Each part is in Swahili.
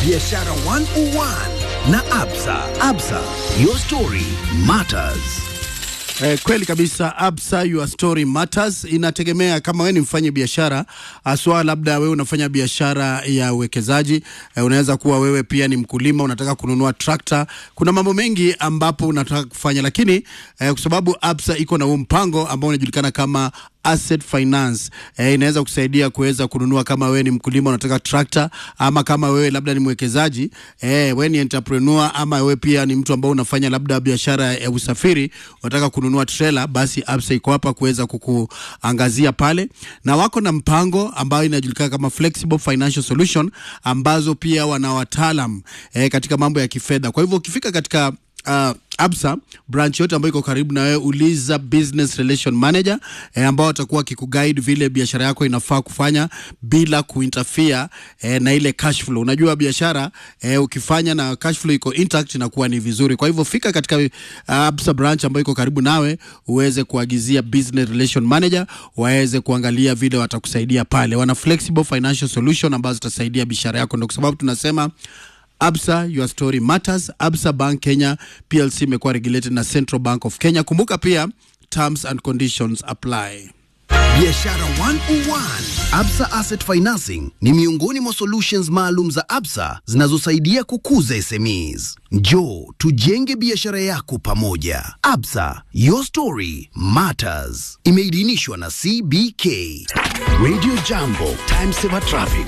Biashara 101 na Absa. Absa, your story matters. Eh, kweli kabisa Absa, your story matters. Inategemea kama wewe ni mfanye biashara aswa, labda wewe unafanya biashara ya uwekezaji eh, unaweza kuwa wewe pia ni mkulima, unataka kununua trakta. Kuna mambo mengi ambapo unataka kufanya, lakini eh, kwa sababu Absa iko na huu mpango ambao unajulikana kama asset finance eh, inaweza kusaidia kuweza kununua kama wewe ni mkulima unataka trakta, ama kama wewe labda ni mwekezaji eh, wewe ni entrepreneur, ama wewe pia ni mtu ambao unafanya labda biashara ya usafiri unataka kununua trailer, basi Absa iko hapa kuweza kukuangazia pale, na wako na mpango ambao inajulikana kama flexible financial solution, ambazo pia wana wataalam eh, katika mambo ya kifedha. Kwa hivyo ukifika katika uh, Absa branch yote ambayo iko karibu na wewe, uliza business relation manager eh, ambao watakuwa wakikuguide vile biashara yako inafaa kufanya bila kuinterfere eh, na ile cash flow. Unajua biashara eh, ukifanya na cash flow iko intact inakuwa ni vizuri. Kwa hivyo fika katika uh, Absa branch ambayo iko karibu nawe uweze kuagizia business relation manager waweze kuangalia vile watakusaidia pale. Wana flexible financial solution ambazo zitasaidia biashara yako, ndio kwa sababu tunasema Absa, your story matters. Absa Bank Kenya PLC imekuwa regulated na Central Bank of Kenya. Kumbuka pia terms and conditions apply. Biashara 101. Absa Asset Financing ni miongoni mwa solutions maalum za Absa zinazosaidia kukuza SMEs. Njoo tujenge biashara yako pamoja. Absa, your story matters. Imeidhinishwa na CBK. Radio Jambo, time saver traffic.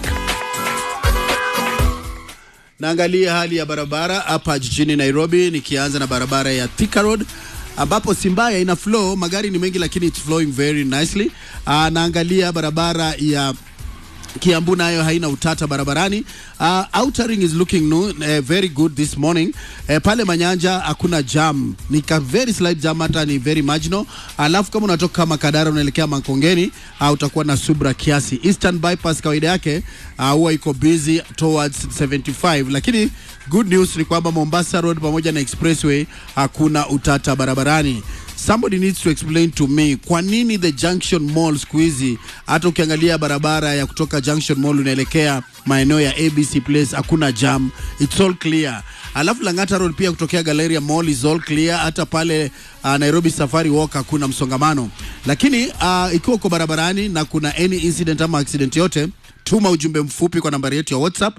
Naangalia hali ya barabara hapa jijini Nairobi, nikianza na barabara ya Thika Road ambapo si mbaya, ina flow, magari ni mengi lakini it's flowing very nicely. Uh, naangalia barabara ya Kiambu nayo haina utata barabarani. Uh, outer ring is looking new, uh, very good this morning. Uh, pale Manyanja hakuna jam, ni ka very slight jam, hata ni very marginal. Alafu kama unatoka Makadara unaelekea Makongeni uh, utakuwa na subra kiasi. Eastern bypass kawaida yake uh, huwa iko busy towards 75, lakini good news ni kwamba Mombasa Road pamoja na Expressway hakuna utata barabarani. Somebody needs to explain to me kwa nini the Junction Mall siku hizi hata ukiangalia barabara ya kutoka Junction Mall unaelekea maeneo ya ABC Place hakuna jam, it's all clear. Alafu Lang'ata Road pia kutokea Galleria Mall is all clear. Hata pale uh, Nairobi Safari Walk hakuna msongamano, lakini uh, ikiwa uko barabarani na kuna any incident ama accident yote tuma ujumbe mfupi kwa nambari yetu ya WhatsApp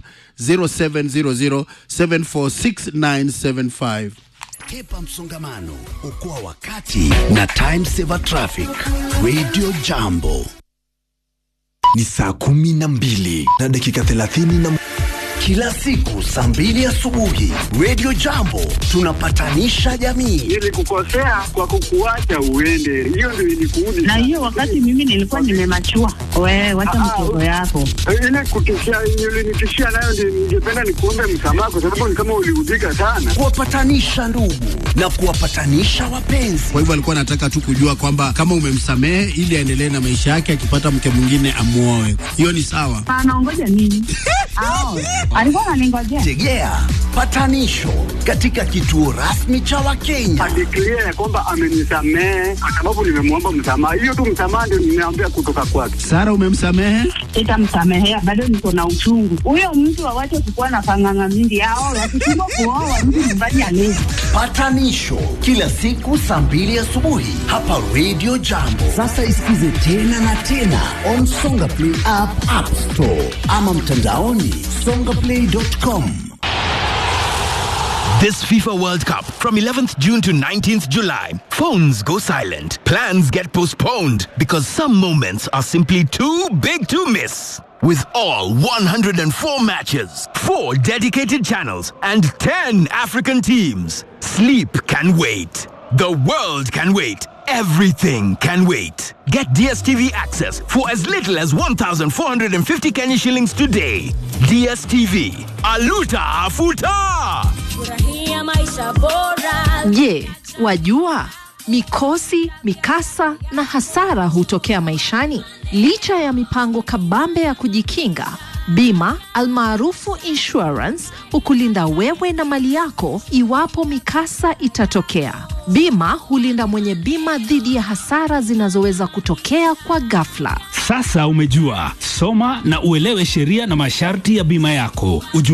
0700746975. Kepa msongamano, okoa wakati na time saver traffic. Radio Jambo. Ni saa kumi na mbili na dakika thelathini na Kila siku saa mbili asubuhi Radio Jambo tunapatanisha jamii. Nilikukosea kwa kukuacha uende, hiyo ndio ilikuudi. na hiyo wakati mimi nilikuwa nimemachua. Wewe wacha Ah, mtoto yako. ile kutishia ulinitishia nayo, ndio ningependa nikuombe msamaha, kwa sababu ni kama uliudhika sana. Kuwapatanisha ndugu na kuwapatanisha wapenzi. Kwa hivyo alikuwa anataka tu kujua kwamba kama umemsamehe ili aendelee na maisha yake, akipata mke mwingine amuoe. Hiyo ni sawa. Anaongoja nini? Ao, alikuwa ananingojea. Tegea patanisho katika kituo rasmi cha Wakenya. Adeklia ya kwamba amenisamehe kwa sababu nimemwomba msamaha. Hiyo tu msamaha ndio nimeambia kutoka kwake. Sara, umemsamehe? Sitamsamehea, bado niko na uchungu. Huyo mtu awache kukuwa na panganga mingi. Ao, wakishindwa kuoa mtu nyumbani alezi. Patanisho kila siku saa mbili asubuhi hapa Radio Jambo. Sasa isikize tena na tena on Songa Play app, App Store ama mtandaoni songaplay.com. This FIFA World Cup from 11th June to 19th July. Phones go silent. Plans get postponed because some moments are simply too big to miss. With all 104 matches, 4 dedicated channels, and 10 African teams, sleep can wait. The world can wait. Everything can wait. Get DSTV access for as little as 1,450 Kenya shillings today. DSTV. Aluta Afuta! Furahia maisha bora. Je, wajua mikosi, mikasa na hasara hutokea maishani? Licha ya mipango kabambe ya kujikinga, bima almaarufu insurance hukulinda wewe na mali yako iwapo mikasa itatokea. Bima hulinda mwenye bima dhidi ya hasara zinazoweza kutokea kwa ghafla. Sasa umejua, soma na uelewe sheria na masharti ya bima yako. Uju